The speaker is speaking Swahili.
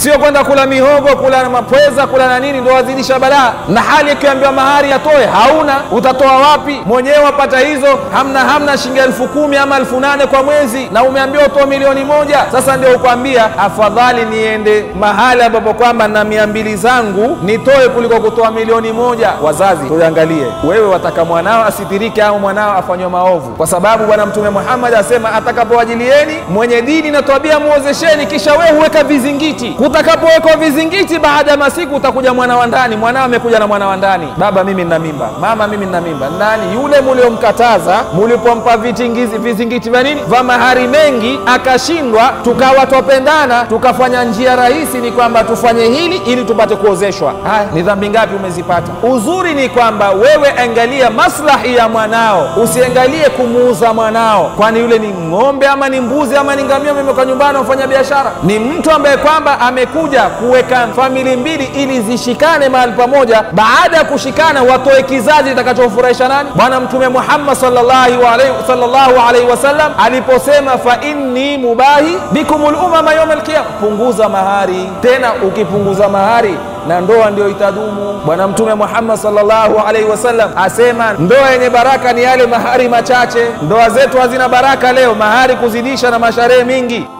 sio kwenda kula mihogo, kula na mapweza, kula na nini, ndo wazidisha balaa. Na hali ikiambiwa mahari atoe, hauna, utatoa wapi? Mwenyewe wapata hizo hamna hamna, shilingi elfu kumi ama elfu nane kwa mwezi, na umeambiwa utoe milioni moja. Sasa ndio ukwambia afadhali niende mahali ambapo kwamba na mia mbili zangu nitoe kuliko kutoa milioni moja. Wazazi tuangalie, wewe wataka mwanao asitirike au mwanao afanywe maovu? Kwa sababu Bwana Mtume Muhammad asema atakapowajilieni mwenye dini na tabia muozesheni, kisha wewe huweka vizingiti. Kutakapowekwa vizingiti, baada ya masiku utakuja mwana wa ndani. Mwanao amekuja na mwana wa ndani, baba, mimi nina mimba, mama, mimi nina mimba. Nani yule muliomkataza, mulipompa vitingizi vizingiti vya nini, vya mahari mengi, akashindwa, tukawa twapendana, tukafanya njia rahisi, ni kwamba tufanye hili ili tupate kuozeshwa. Haya, ni dhambi ngapi umezipata? Uzuri ni kwamba wewe angalia maslahi ya mwanao, usiangalie kumuuza mwanao, kwani yule ni ng'ombe ama ni mbuzi ama ni ngamia, umemeka nyumbani wafanya biashara. Ni mtu ambaye kwamba amekuja kuweka famili mbili ili zishikane mahali pamoja. Baada ya kushikana, watoe kizazi kitakachofurahisha nani? Bwana Mtume Muhammad sallallahu alaihi sallallahu alaihi wasallam aliposema, fa inni mubahi bikumul umama yaum alqiyama, punguza mahari. Tena ukipunguza mahari na ndoa ndio itadumu. Bwana Mtume Muhammad sallallahu alaihi wasallam asema ndoa yenye baraka ni yale mahari machache. Ndoa zetu hazina baraka leo, mahari kuzidisha na masharehe mingi.